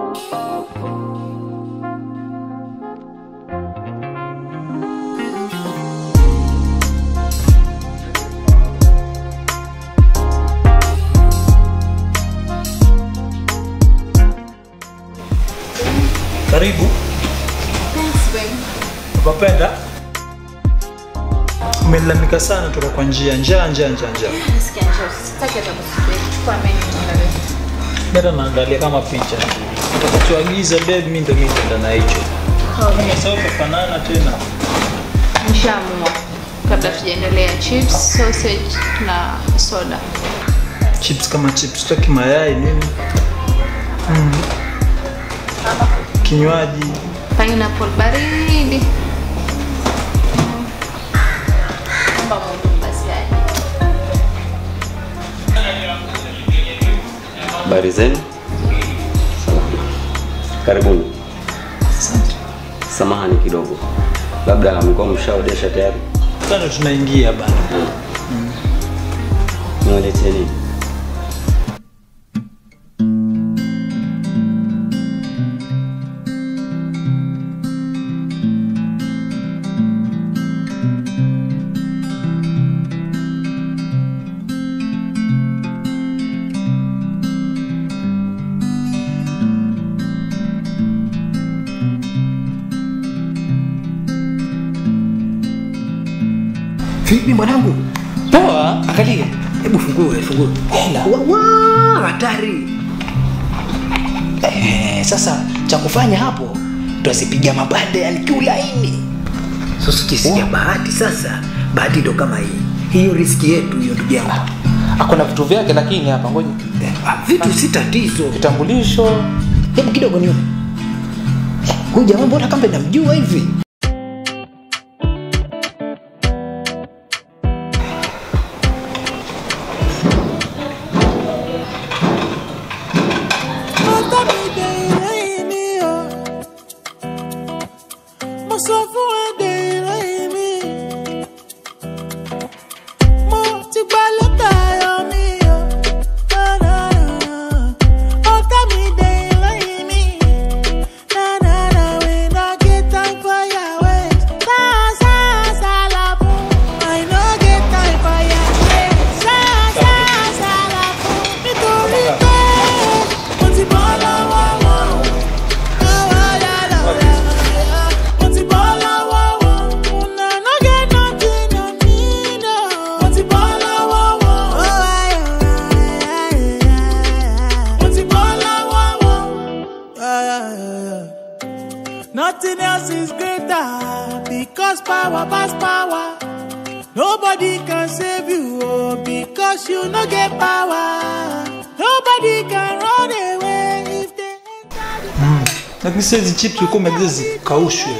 Karibu. Thanks, babe. Unapenda? Umelalamika sana toka kwa njia njaa njaa njaa njaa. Nasikia njaa. Sitaki hata kusubiri. Chukua menu tuangalie. Mimi naangalia kama picha. Utakachoagiza babe mimi ndio mimi nitaenda na hicho. Sasa utafanana tena. Nishaamua. Kabla tujaendelea, chips, sausage na soda. Chips kama chips, tutaki mayai nini? Mm. Kinywaji. Pineapple baridi. Naomba Mungu basi aje. Habari zenu? Salama. Karibuni. Asante. Samahani kidogo, labda mlikuwa mshaodesha tayari? Sasa tunaingia bana. Niwaletee nini? Vipi mwanangu? Poa, angalia. Hebu fungue, fungue. Hela. Wawa, hatari. Eh, sasa cha kufanya hapo tutazipiga mabanda yani kiulaini. Sasa ukisikia bahati sasa, bahati ndo kama hii. Hiyo riski yetu hiyo ndugu yangu. Akona vitu vyake lakini hapa ngoja. Eh, ah, Vitu si tatizo. Kitambulisho. Hebu kidogo nione. Eh, Huyu jamaa mbona kama namjua hivi? Nothing else is greater because power pass power. Nobody can save you oh, because you no get power. Nobody can run away if they Lakini sasa hizi chips ulikuwa umeagiza zikaushwe.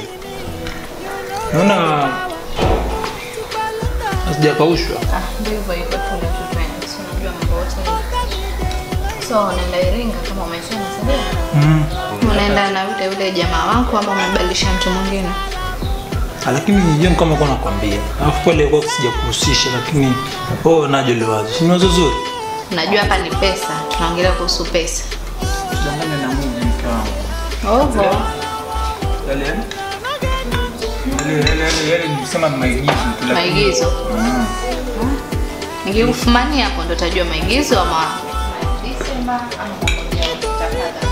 Naona hazijakaushwa. Ah, ndio hivyo hivyo tule tu twende. Si unajua mambo yote. So unaenda Iringa kama umesema sasa. Unaenda na yule yule jamaa wako ama umebadilisha mtu mwingine? Ah, Lakini nijua kama kwa nakwambia. Alafu pale kwa sijakuhusisha lakini oh najo liwazo. Si ni wazo zuri. Unajua hapa ni pesa. Tunaongelea kuhusu pesa. Tuchanganye na Mungu mke wangu. Oho. Yale yale. Yale yale yale nilisema ni maigizo tu lakini- Maigizo. Mm. Nikikufumania hapo ndo utajua maigizo ama Disemba ama mambo mengine. Utapata.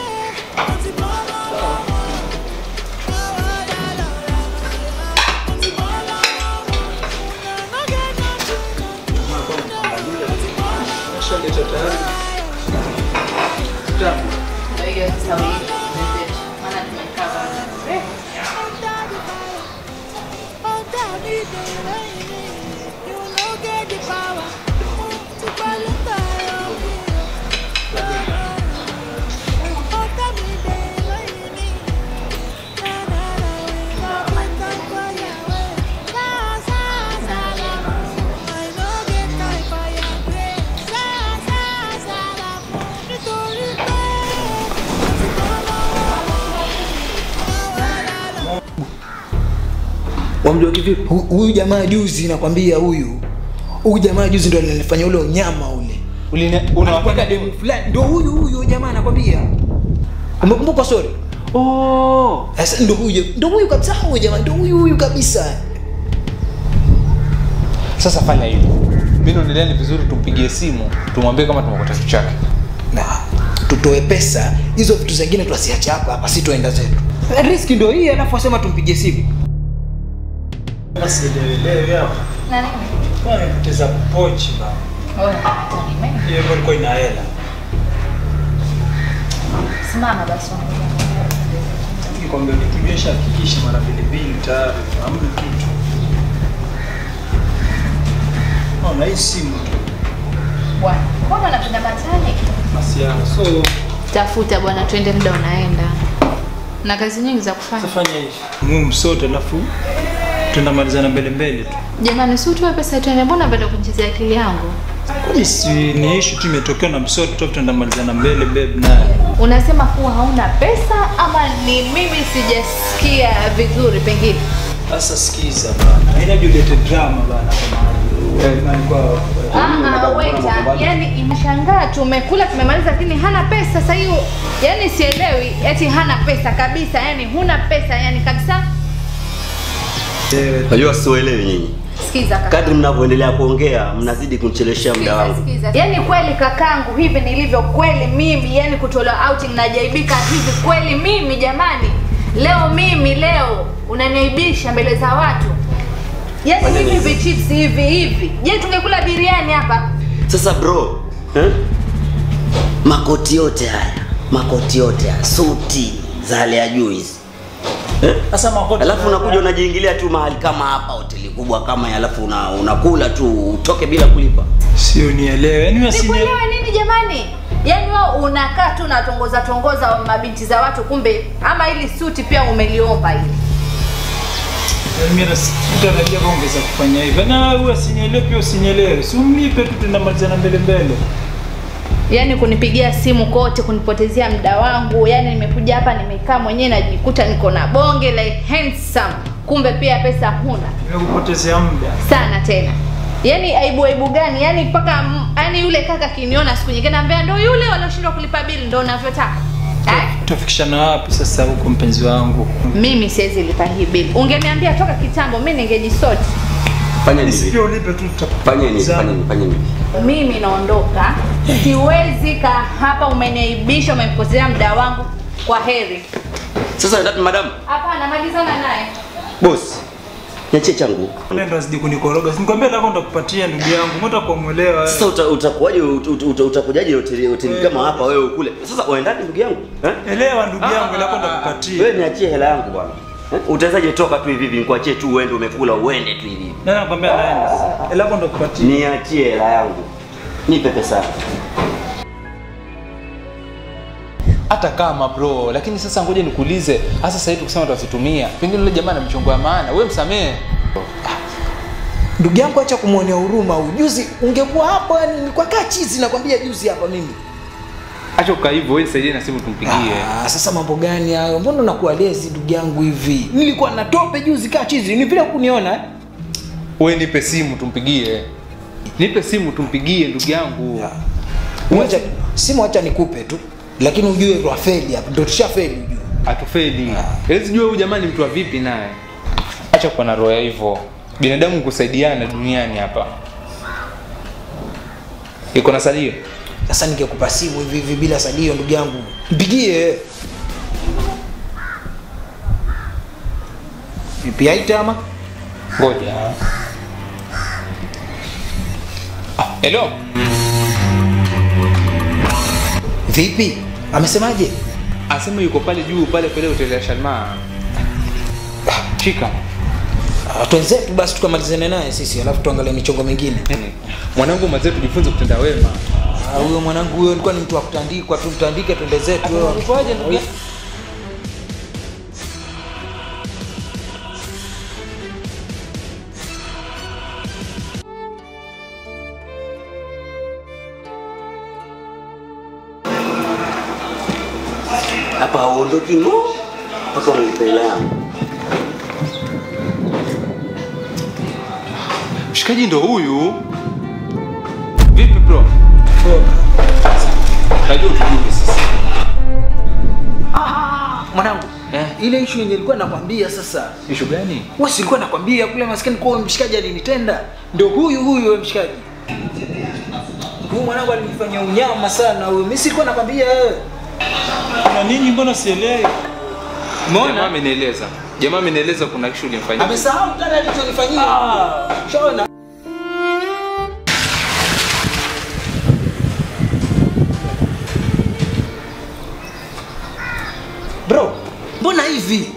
Nishaleta tayari. Tamu. Ndio hiyo sasa wewe. Maana tumekaa bado. Wamjua kivipi? Hu- Huyu jamaa juzi nakwambia huyu. Huyu jamaa juzi ndo alifanya ule unyama ule. Uline Alikuwa na demu fulani. Ndio huyu huyu jamaa nakwambia. umekumbuka sorry Oh. sasa ndo huyo ndo huyu kabisa huyo jamani ndo huyu huyu kabisa Sasa fanya hivi. Mimi naonelea ni vizuri tumpigie simu, tumwambie kama tumekuta kitu chake. na tutoe pesa hizo vitu zingine tuasiache hapa hapa si tuenda zetu riski ndo hii alafu asema tumpigie simu Basi elewe hapa. Na nini? Kwa nipoteza pochi bana. Wewe unataka nini? Hiyo ndio ilikuwa ina hela. Simama basi. Nikwambia nikijesha hakikisha mara mbili mbili tayari hamna kitu. Naona hii simu tu. Bwana, mbona unapenda matani? Masiana. So Tafuta bwana, twende, muda unaenda na kazi nyingi za kufanya. tafanya hivi. Mumu sote alafu tunamalizana mbele mbele tu. Jamani, si utoe pesa twende, mbona unapenda kuchezea akili yangu? Kwani si ni issue tu imetokea na msoto tu tunamalizana mbele babe naye. Unasema kuwa hauna pesa ama ni mimi sijasikia vizuri pengine? Sasa sikiza bana. Inabidi ulete drama bana kwa maana. Kwa Ah, ah, waiter, yani imeshangaa tumekula tumemaliza, lakini hana pesa. Sasa hiyo yani sielewi, eti hana pesa kabisa, yani huna pesa yani kabisa. Najua siuelewi nyinyi. Sikiza kaka. Kadri mnavyoendelea kuongea mnazidi kunicheleshea muda Sikiza, wangu. sikiza. Yani kweli kakangu, hivi nilivyo kweli mimi, yani kutolewa outing najaibika hivi kweli mimi jamani. Leo mimi leo unaniaibisha mbele za watu. Yani Fanya hivi nini? hivi chips hivi hivi. Je, tungekula biriani hapa? Sasa bro, eh? makoti yote haya, makoti yote haya, suti za hali ya juu hizi eh? Sasa makoti. Alafu unakuja unajiingilia tu mahali kama hapa, hoteli kubwa kama hii, alafu una, unakula tu utoke bila kulipa. Sio nielewe. Yaani mimi sinielewe. Nikuelewe nini jamani? Yaani wewe unakaa tu unatongoza tongoza mabinti za watu, kumbe ama ili suti pia umeliomba hili. Mimi nasitarajia ongeza kufanya hivyo. Na wewe usinielewe pia usinielewe. Si umlipe tu tunamalizana mbele mbele. Yaani kunipigia simu kote, kunipotezea muda wangu. Yaani nimekuja hapa nimekaa mwenyewe najikuta niko na bonge like handsome, kumbe pia pesa huna Nimekupotezea muda. sana tena. Yaani aibu aibu gani? Yaani mpaka m- yaani yule kaka kiniona siku nyingine anambia ndo yule walioshindwa kulipa bili ndo unavyotaka. Eh? Tutafikishana wapi sasa huko mpenzi wangu? Mimi siwezi lipa hii bili. Ungeniambia toka kitambo, mimi ningejisoti. Fanya hivi, Nisipia ulipe tu fanya hivi, tutakupotezana. fanya hivi, fanya hivi. mimi naondoka siwezi kaa hapa umeniaibisha umempotezea muda wangu kwa heri Sasa dada madam, hapana malizana naye boss, niachie changu. Nenda zidi kunikoroga. Nikwambia lako ndakupatia ndugu yangu. Mbona kwa muelewa? Sasa uta- utakuwaje ut- ut- ut- utakujaje hoteli hoteli kama hapa wewe ukule? Sasa uendaje ndugu yangu? Eh? Elewa ndugu yangu lako Wewe ndakupatia. niachie hela yangu bwana. Eh? Utawezaje toka tu hivi hivi nikuachie tu uende umekula uende tu hivi hivi. Nani nakwambia naenda sasa. Lako ndakupatia. Niachie hela yangu. Nipe pesa. yangu. Hata kama bro, lakini sasa ngoja nikuulize, hasa sasa hivi kusema tutazitumia. Pengine yule jamaa ana mchongo wa maana, wewe msamehe. ndugu yangu acha kumwonea huruma ujuzi ungekuwa hapo yani nilikuwa kaa chizi nakwambia juzi hapa mimi Acha ukaa hivyo, wewe nisaidie na simu tumpigie. ah, sasa mambo gani hayo mbona unakuwa lezi ndugu yangu hivi nilikuwa na tope juzi kaa chizi ni vile kuniona eh? Wewe nipe simu tumpigie. Nipe simu tumpigie ndugu yangu. Wacha simu acha nikupe tu lakini ujue twafeli hapa ndo tushafeli ujue Atufeli. Hezi jua huyu jamaa ni mtu wa vipi naye. Acha kuwa na roho ya hivyo. Binadamu kusaidiana duniani hapa. Iko na salio? sasa ningekupa simu hivi hivi bila salio ndugu yangu mpigie vipi aita ama Ngoja. Ah, hello. vipi amesemaje Asema yuko pale juu pale pale hoteli ya Shalma. Chika. Ah, twenzetu basi tukamalizane naye sisi alafu tuangalie michongo mingine Mwanangu mazee tujifunze kutenda wema. Ah, huyo mwanangu huyo alikuwa ni mtu wa kutandikwa tu mtandike twende zetu wewe. Unaitwaje ndugu yangu? Hapa hauondoki no. Mpaka unipe hela yangu. Mshikaji ndo huyu. Vipi bro? Najua utujue sasa. mwanangu Eh. ile issue yenye nilikuwa nakwambia sasa Ishu gani? wewe si nilikuwa nakwambia kule maskini kwa mshikaji alinitenda ndio huyu huyu wewe mshikaji huyu mwanangu alinifanyia unyama sana huyu mimi silikuwa nakwambia wewe Na nini mbona sielewi? Jamaa umeona amenieleza. Jamaa amenieleza kuna kishu ulimfanyia. amesahau tena alichonifanyia shaona bro mbona hivi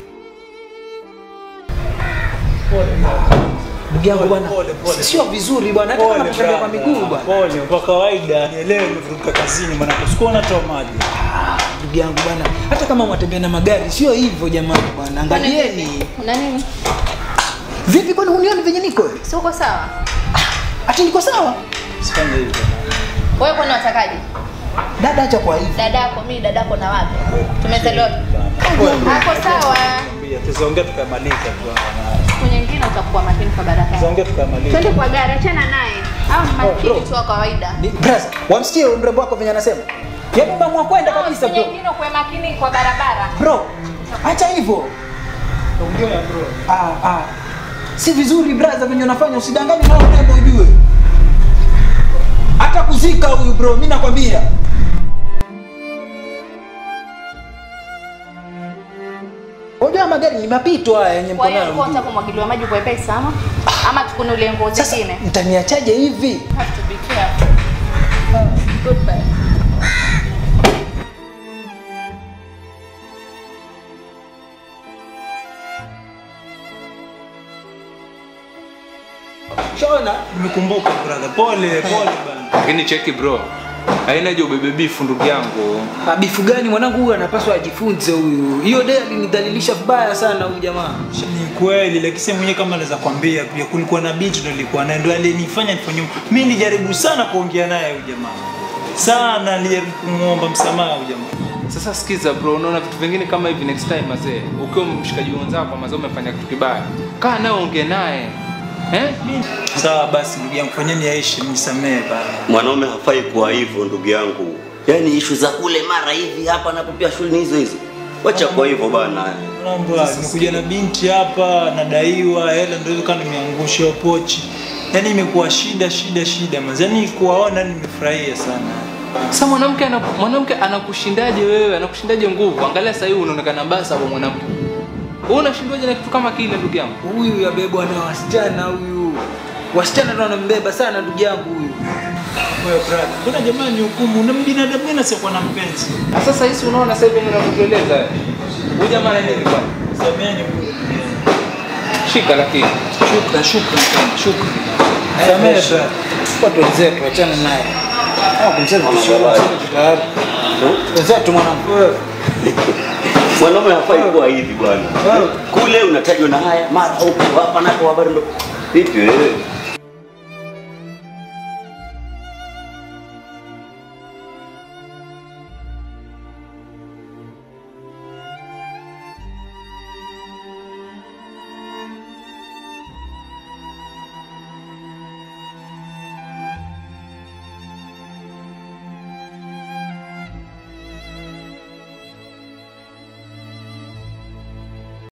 ndugu yangu bwana Pole, pole. sio vizuri bwana hata kama kutembea kwa miguu bwana Pole, kwa kawaida nielewe nimevuruka kazini maana sikuwa natoa maji. ndugu yangu bwana hata kama mwatembea na magari sio hivyo jamani bwana angalieni Una nini? vipi kwani hunioni venye niko wewe? Si uko sawa? ati niko sawa Sifanye hivyo. Wewe kwani watakaje? dada acha kwa hivi Dadako mimi dadako na wapi? Tumezaliwa Pole. Hapo sawa. Mwambie, Tuzaongea tukamaliza tu. Siku nyingine utakuwa makini kwa baraka. Tuzaongea tukamaliza. Twende kwa gari, achana naye. Au ni makini tu wa kawaida. Ni- Brother, wamsikie huyu mrembo wako venye anasema yaani umeamua kwenda kabisa Siku bro nyingine ukuwe makini kwa barabara. bro acha hivyo Ongea bro. ah, ah. si vizuri brother venye unafanya usidanganye nao mrembo ujue hata kuzika huyu bro mi nakwambia unajua magari ni mapito haya yenye Kwa mko hiyo nayo ulikuwa unataka kumwagiliwa maji kwa wepesi ama? Ama tukunulie nguo sasa zingine? mtaniachaje hivi Have to be careful. Goodbye. shona Nimekumbuka brother. Pole, pole bana. Lakini cheki bro. Haina haja ubebe bifu ndugu yangu. bifu gani mwanangu huyu anapaswa ajifunze huyu hiyo de alinidhalilisha vibaya sana huyu jamaa Ni kweli lakini sasa mwenyewe kama naweza kwambia pia kulikuwa na binti ndo nilikuwa naye ndo alinifanya nifanye mimi nilijaribu sana kuongea naye huyu jamaa. Sana nilijaribu kumuomba msamaha huyu jamaa. Sasa sikiza bro, unaona vitu vingine kama hivi next time mazee. Ukiwa mshikaji wenzako mazee umefanya kitu kibaya. Kaa naye ongea naye. Eh? Sawa basi ndugu yangu fanyeni aishi nisamehe bana. mwanaume hafai kuwa hivyo ndugu yangu yaani ishu za kule mara hivi hapa napopia shule ni hizo hizo wacha kwa hivyo bana Mambo haya, nimekuja na binti hapa nadaiwa hela ndio hizo kama nimeangusha hiyo pochi. Yaani imekuwa shida shida shida mazee. Yaani kuwaona nimefurahia sana. Sasa mwanamke ana, mwanamke anakushindaje wewe? Anakushindaje nguvu? Angalia sasa hivi unaonekana basa kwa mwanamke. Wewe unashindwaje na kitu kama kile ndugu yangu? huyu yabebwa na wasichana huyu wasichana ndo wanambeba sana ndugu yangu huyu Wewe brother, mbona jamaa ni hukumu? Una binadamu gani asiyekuwa na mpenzi? Na sasa hizi unaona sasa hivi ninavyokueleza. Huyu jamaa ana nini bwana? Sameheni bro. Shika lakini. shukran shukran sana shukran Samehe brother. watu wenzetu wachana naye Hawa kumsema tushauri, sisi tayari. wenzetu mwanangu mwanaume hafai kuwa hivi bwana kule unatajwa na haya mara huko hapa nako habari ndo vipi wewe